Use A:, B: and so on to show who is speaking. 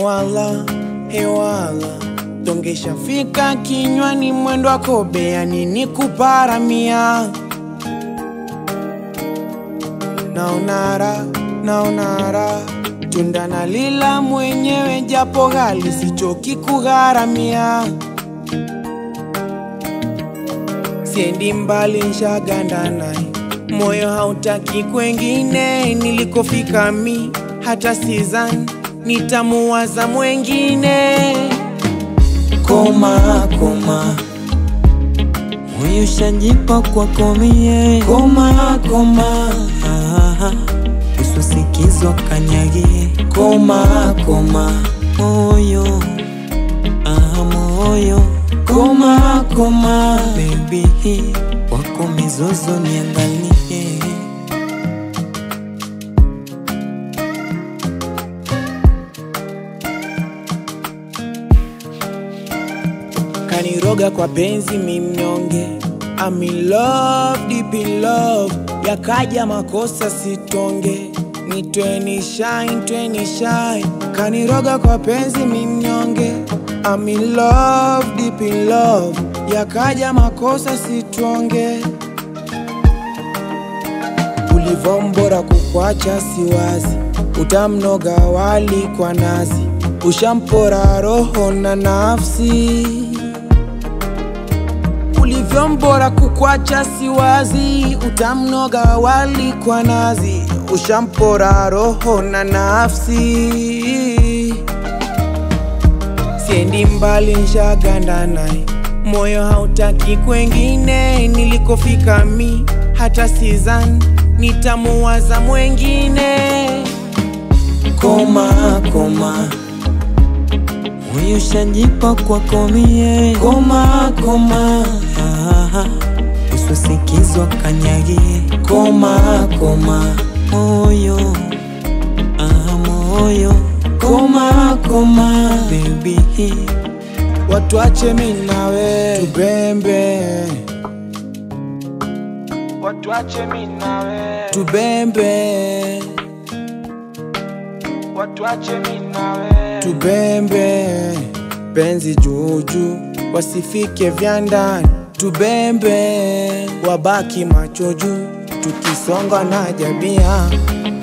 A: hewala hewala tongeshafika kinywani mwendo wako bea nini kuparamia naonara naonara tunda na lila mwenyewe japo ghali sichoki kugharamia siendi mbali nshaganda naye moyo hautaki kwengine nilikofika mi hata sizan nitamuwaza mwengine
B: koma koma moyo shajipa kwako mie koma koma ah, usisikizwa kanyagie koma koma moyo ah, moyo koma koma bebi wako mizozo niangalie
A: kaniroga kwa penzi mimnyonge I'm in love, deep in love yakaja makosa sitonge nitweni shine, tweni shine kaniroga kwa penzi mimnyonge I'm in love, deep in love yakaja makosa sitonge ulivombora kukwacha siwazi utamnoga wali kwa nazi ushampora roho na nafsi ulivyombora kukwacha siwazi utamnoga wali kwa nazi ushampora roho na nafsi siendi mbali nshaganda naye moyo hautaki kwengine nilikofika mi hata sizan nitamuwaza mwengine
B: koma koma moyo shajipa kwako mie koma koma ah, usisikizwa kanyagie koma koma moyo ah, moyo koma koma bebi
A: watwache minawe tubembe watwache minawe tubembe watwache minawe tubembe penzi juju wasifike vya ndani tubembe wabaki macho juu tukisonga na jabia